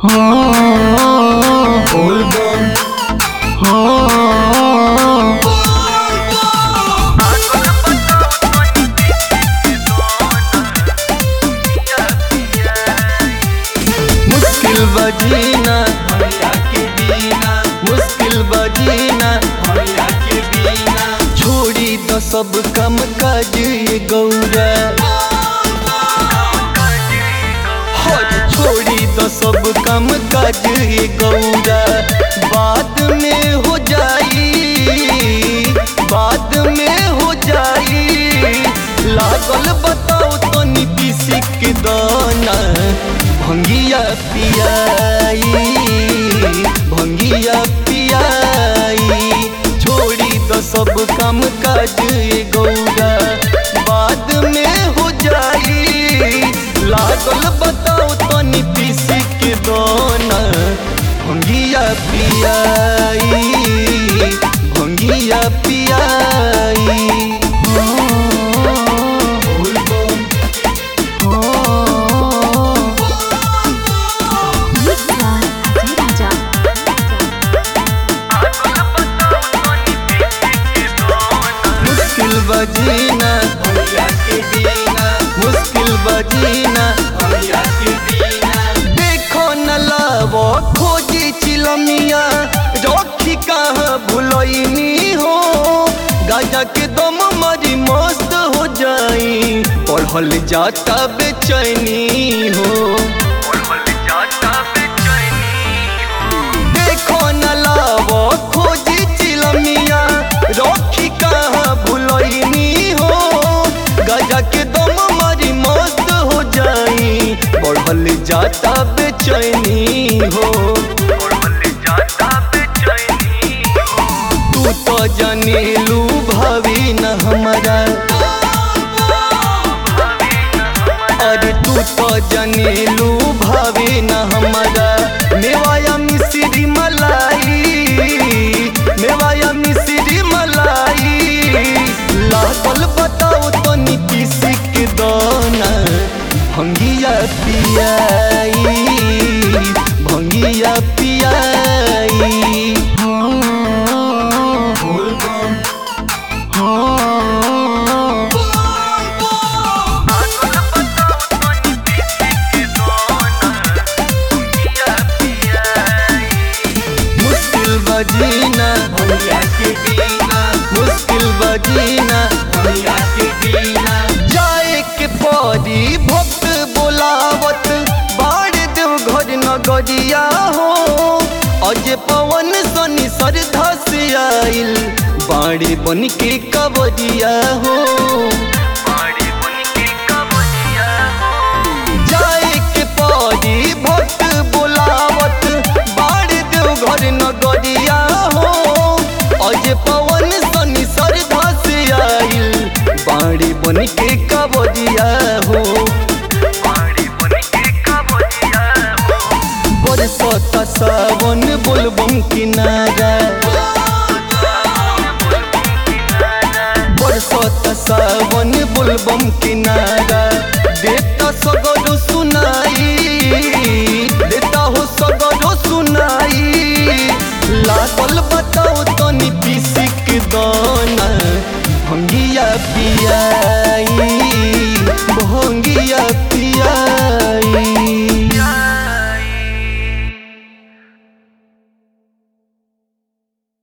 मुश्किल बजीना भैया के बिना मुश्किल बजीना भैया के बिना छोड़ी तो सब कम काज ये गौरा हर छोड़ी तो सब कम काज ये गौरा बाद में हो जाई बाद में हो जाई लागल बताओ तो नीति के दाना भंगिया पियाई भंगिया पियाई छोड़ी तो सब काम काज ये गौरा बाद में हो जाई लागल बताओ तो नीति के दाना भंगिया पियाई भंगिया पियाई Mixer Ajay Raja. मुश्किल बजीना भैया के बिना मुश्किल बजीना भैया के बिना देखो न लावो खोजी चिलमिया रखी कहाँ भुलैनी हो गाजा के दम मरी मस्त हो जाई पढ़ल जाता बेचैनी हो देखो न लावो खोजी चिलमिया रखी कहाँ भुलैनी हो गजा के दम मारी मस्त हो जाई बढ़ल जाता बेचैनी हो तू तो जनेलू भावी न हमारा अरे तू तो जनेलू भावे न हमारा मेवाया मिश्री मलाई मेवाया मिश्री मलाई लागल बताओ तो नीतीश के दाना भंगिया पियाई भंगिया पियाई मुश्किल बजीना भैया के बिना मुश्किल बजीना भैया के बिना जाए के परी भक्त बोलावत बाड़ देव घर नगरिया हो अज पवन सनी श्रद्धा से आइल बाड़ी बन के कबरिया हो जाए के परी भक्त बोलावत बाड़ देव घर नगरिया हो अज पवन सनी श्रद्धा से आइल बाड़ी बन के कबरिया हो बरसत सावन बोलबम किनारा बरसत सावन बोलबम किनारा देता सगरो सुनाई देता हो सगरो सुनाई लागल बताओ तो नीतीश के दाना भंगिया पिया